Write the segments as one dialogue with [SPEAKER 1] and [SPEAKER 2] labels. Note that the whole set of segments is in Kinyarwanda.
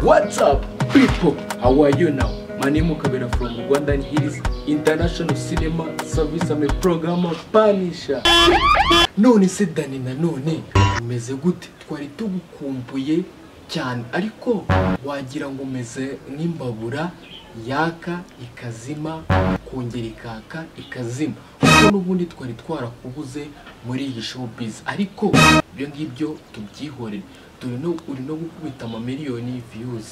[SPEAKER 1] What's up, people? How are you now? My name is Kabera from Rwanda and here is International Cinema Service. I'm a programmer Punisher. None se Dani na none umeze gute? Twari tugukumbuye cyane ariko wagira ngo umeze nk'imbabura yaka ikazima kongera ikaka ikazima kuko n'ubundi twari twarakubuze muri iyi showbiz ariko ibyo ngibyo tubyihorere dore no uri no gukubita amamiliyoni views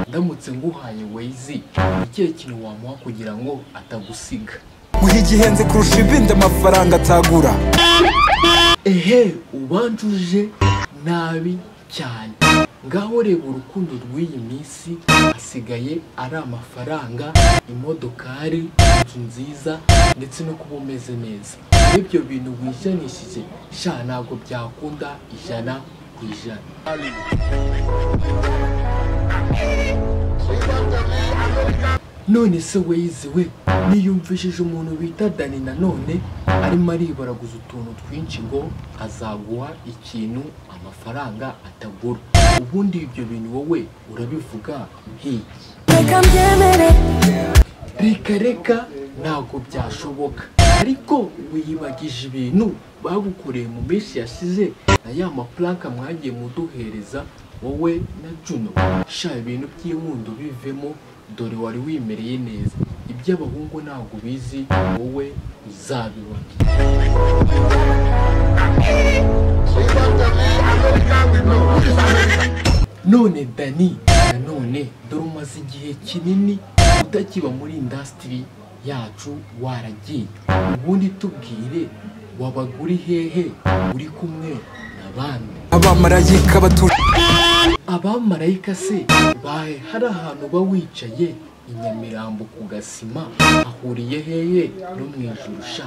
[SPEAKER 1] ndamutse nguhaye Waze ikihe kintu wamuha kugira ngo atagusiga
[SPEAKER 2] guha igihenze kurusha ibindi amafaranga atagura
[SPEAKER 1] ehe ubanjuje nabi cyane ngaho reba urukundo rw'iyi minsi hasigaye ari amafaranga imodokari inzu nziza ndetse no kuba umeze neza ibyo bintu wijanishije sha ntabwo byakunda ijana ku ijana none se weyiziwe niyumvishije umuntu bita dani nanone arimo aribaraguza utuntu twinshi ngo azaguha ikintu amafaranga atagura ubundi ibyo bintu wowe urabivuga nk'iki
[SPEAKER 3] Reka mbyemere
[SPEAKER 1] reka reka ntabwo byashoboka ariko wiyibagije ibintu bagukoreye mu minsi yashize na ya mapuranka mwagiye muduhereza wowe na Juno sha ibintu by'inkundo bivemo dore wari wimereye neza iby'abahungu ntabwo ubizi wowe uzabibona none dani nanone dore umaze igihe kinini utakiba muri indasitiri yacu waragiye ubundi tubwire wabaga uri hehe uri kumwe na bande
[SPEAKER 2] abamarayika batuje
[SPEAKER 1] abamarayika se bahe hari ahantu uba wicaye i nyamirambo ku gasima ahuriye hehe no mu ijuru sha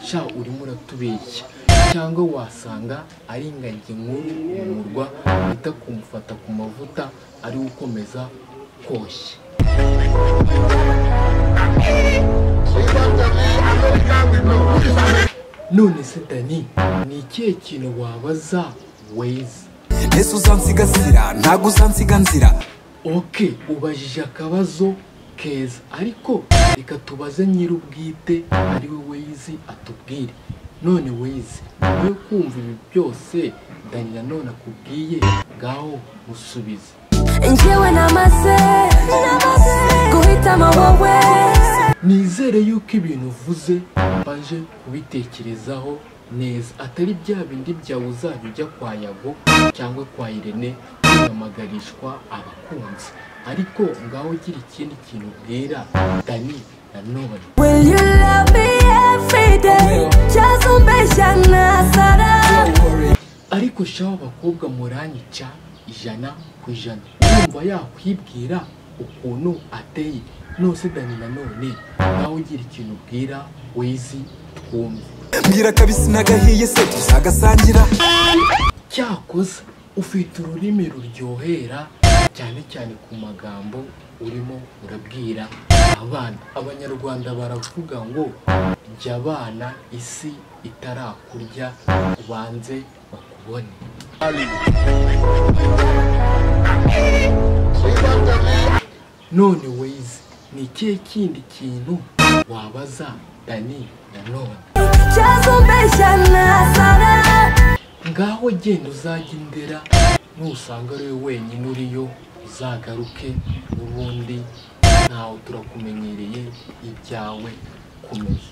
[SPEAKER 1] sha urimo uratubeshya cyangwa wasanga ari ingagi nkuru mu murwa wita kumufata ku mavuta ari we ukomeza koshya none se dani ni ikihe kintu wabaza weza
[SPEAKER 2] ese uzansigasira ntabwo uzansiga nzira
[SPEAKER 1] ok ubajije akabazo keza ariko reka tubaze nyir'ubwite ari we weyizi atubwire none weyizi nyuma yo kumva ibi byose dani nanone akubwiye ngaho musubize
[SPEAKER 3] njyewe namaze guhitamo wowe
[SPEAKER 1] nizere yuko ibintu uvuze baje kubitekerezaho neza atari bya bindi byawe uzajya ujya kwa yago cyangwa kwa irene kwiyamagarishwa abakunzi ariko ngaho ugira ikindi kintu ubwira dani nanone
[SPEAKER 3] will you love me every day cyangwa umbeshya nasara
[SPEAKER 1] ariko shaho abakobwa muranyica ijana ku ijana urumva yakwibwira ukuntu ateye nose dani nanone nawe ugira ikintu ubwira wizi twumve
[SPEAKER 2] mbwira kabisi nagahiye se tuzagasangira
[SPEAKER 1] cyakoze ufite ururimi ruryohera cyane cyane ku magambo urimo urabwira abana abanyarwanda baravuga ngo jya abana isi itarakurya ubanze bakubone none wize ni ikihe kindi kintu wabaza dani nanone
[SPEAKER 3] cyangwa umbeshya nasara
[SPEAKER 1] ngaho genda uzajya indera nusanga ari wowe wenyine uriyo uzagaruke n'ubundi ntawe turakumenyereye ibyawe kumenya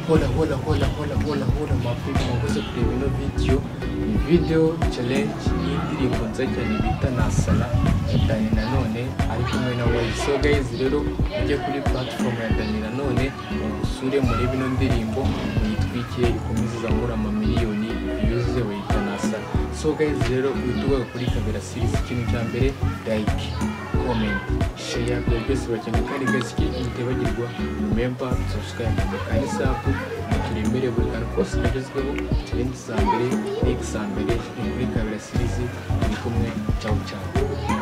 [SPEAKER 1] hola hola hola hola hola hola mwakoze mwakoze kureba ino video ni video challenge y'indirimbo nziza cyane bita nasara ya dani nanone ari kumwe na wayisi so guys rero mujye kuri platform ya dani nanone musure murebe ino ndirimbo muyitwikire ikomeze izamura amamiliyoni yuzuze wayita nasara so guys rero witugaye kuri kabera series ikintu cya mbere like comment share ibyo byose bakeneye kandi guys ikindi ntibagirwa remember subscribe kandi sapu turembere buri kantu kose kagezweho challenge za mbere next za mbere ni kuri kabera series ni kumwe ciao ciao